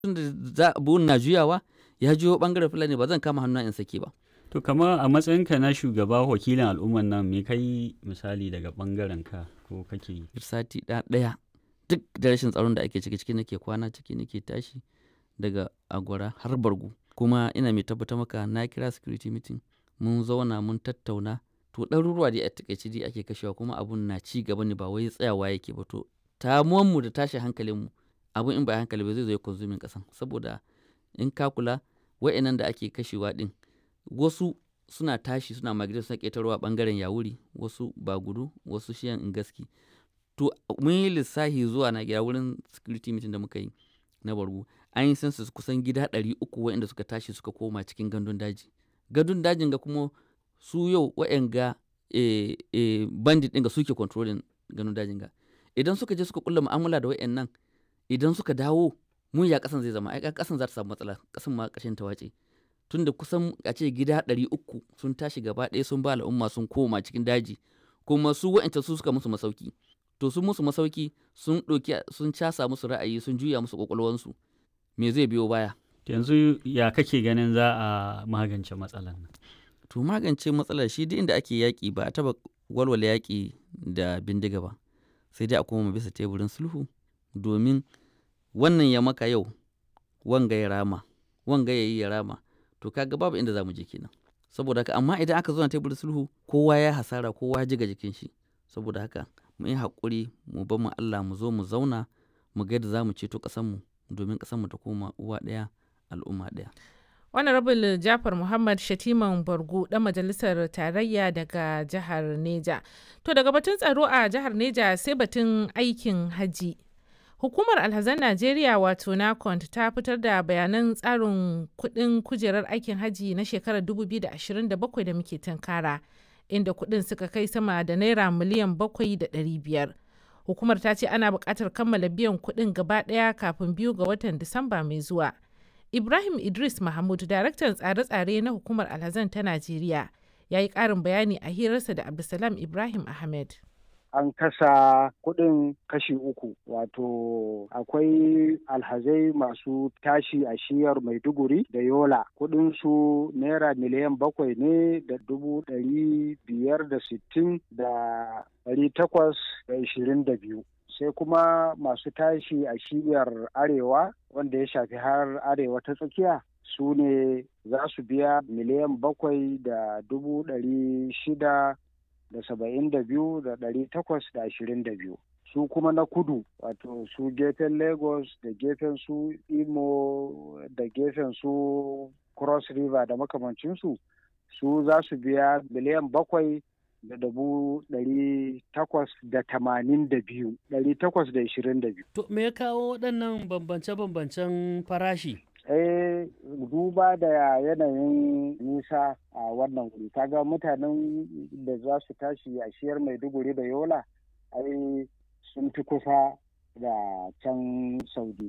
da buhun na juyawa ya juyo bangaren fulani ba zan kama hannu in sake ba To kamar a matsayinka na shugaba wakilin al'umman nan me kai misali daga bangaren ka ko kake yi? sati ɗaya duk da rashin tsaron da ake ciki ciki nake kwana ciki nake tashi daga agwara har bargu kuma ina mai tabbatar maka na kira security meeting mun zauna mun tattauna to ɗaruruwa dai a takaice dai ake kashewa kuma abun na ci gaba ne ba wai tsayawa yake ba to mu da tashi hankalinmu abun in ba hankali ba zai zo ya konsumin ƙasan saboda in ka kula wa'annan da ake kashewa ɗin wasu suna tashi suna migrate suna ƙetarwa ɓangaren yawuri wasu ba gudu wasu shiyan ingaski to mun yi lissahi zuwa na gida wurin security meeting da muka yi na bargu an yi census kusan gida ɗari uku waɗanda suka tashi suka koma cikin gandun daji gandun dajin ga kuma su yau waɗanga e, e, bandit ɗin ga suke controlling gandun dajin ga idan suka je suka kulla mu'amala da waɗannan idan suka dawo mun ya ƙasan zai zama ai ƙasan za ta samu matsala ƙasan ma ƙashin ta wace tunda kusan a ce gida ɗari uku sun tashi gaba ɗaya sun ba al'umma sun koma cikin daji kuma su wa'ancan su suka musu masauki to sun musu masauki sun ɗauki sun casa musu ra'ayi sun juya musu ƙwaƙwalwansu me zai biyo baya Yanzu ya kake ganin za a magance matsalar nan? to magance matsalar shi duk inda ake yaƙi ba a taɓa walwala yaƙi da bindiga ba sai dai a koma bisa teburin sulhu domin wannan ya maka yau wanga ya rama wanga ya yi ya rama to kaga babu inda za mu je kenan saboda haka amma idan aka zo na teburin sulhu kowa ya hasara kowa ya jiga jikin shi saboda haka mu yi haƙuri mu bar mu Allah mu zo mu zauna mu ga yadda za mu ceto ƙasarmu domin ƙasarmu ta koma uwa ɗaya al'umma ɗaya. Honorable Jafar Muhammad Shatiman Bargu ɗan majalisar tarayya daga jihar Neja. To daga batun tsaro a jihar Neja sai batun aikin haji. Hukumar Alhazan Najeriya wato NACONT ta fitar da bayanan tsarin kuɗin kujerar aikin haji na shekarar 2027 da muke tunkara, inda kuɗin suka kai sama da naira miliyan 7,500. Hukumar ta ce ana buƙatar kammala biyan kuɗin gaba ɗaya kafin biyu ga watan Disamba mai zuwa. Ibrahim Idris Mahmud, daraktan tsare-tsare na hukumar Alhazan ta Najeriya, ya yi ƙarin bayani a hirarsa da Abdulsalam Ibrahim Ahmed. an kasa kuɗin kashi uku wato akwai alhazai masu tashi a shiyar maiduguri da yola kuɗin su naira miliyan bakwai ne da dubu ɗari biyar da sittin da ɗari takwas da ishirin da biyu sai kuma masu tashi a shiyar arewa wanda ya shafi har arewa ta tsakiya su ne za su biya miliyan bakwai da dubu ɗari shida da saba'in da biyu da ɗari takwas da ashirin da biyu su kuma na kudu wato su gefen lagos da gefen su imo da gefen su cross river da makamancinsu su za su biya miliyan bakwai da dubu ɗari takwas da tamanin da biyu ɗari takwas da ashirin da biyu. To me ya kawo waɗannan bambance-bambancen farashi? eh duba da yanayin nisa a wannan wuri kaga mutanen da za su tashi a shiyar maiduguri da yola ai sun fi kusa da can saudi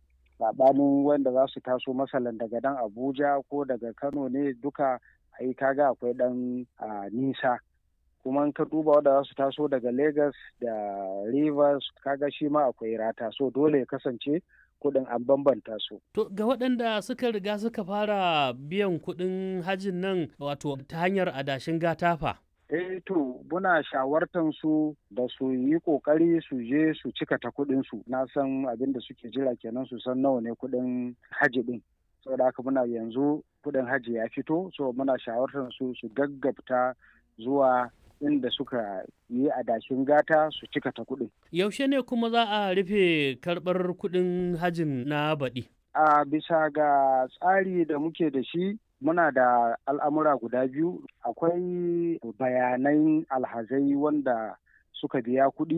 saɓanin wanda za su taso masalan daga dan abuja ko daga kano ne duka ai kaga akwai ɗan nisa kuma ka duba wanda za su taso daga lagos da rivers kaga shi ma akwai rata so dole ya kasance kuɗin an bambanta su. To ga waɗanda suka riga suka fara biyan kuɗin hajin nan wato ta hanyar adashin gatafa. Eh to muna shawartan su da su yi ƙoƙari su je su cika ta kuɗin su na san abin da suke jira kenan su san nawa ne kuɗin haji ɗin. Saboda haka muna yanzu kuɗin haji ya fito so muna shawartan su su gaggabta zuwa inda suka yi adashin gata su cika ta kuɗin. Yaushe ne kuma za a rufe karɓar kuɗin hajin na baɗi? A bisa ga tsari da muke da shi muna da al'amura guda biyu akwai bayanan alhazai wanda suka biya kuɗi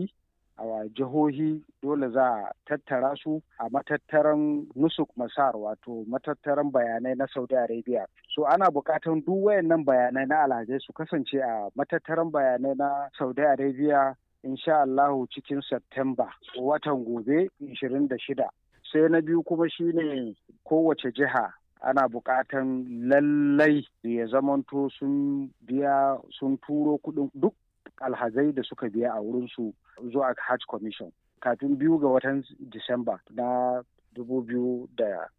a jihohi dole za a tattara su a matattaran nusuk masar wato matattaran bayanai na saudi arabia so ana bukatan duk wayannan bayanai na alhazai su kasance a matattaran bayanai na saudi arabia insha allahu cikin september watan gobe 26 sai na biyu kuma shine kowace jiha ana bukatan lallai ya zamanto sun biya sun turo kudin duk alhazai da suka biya a wurinsu zuwa hajj commission kafin biyu ga watan disamba na dubu biyu da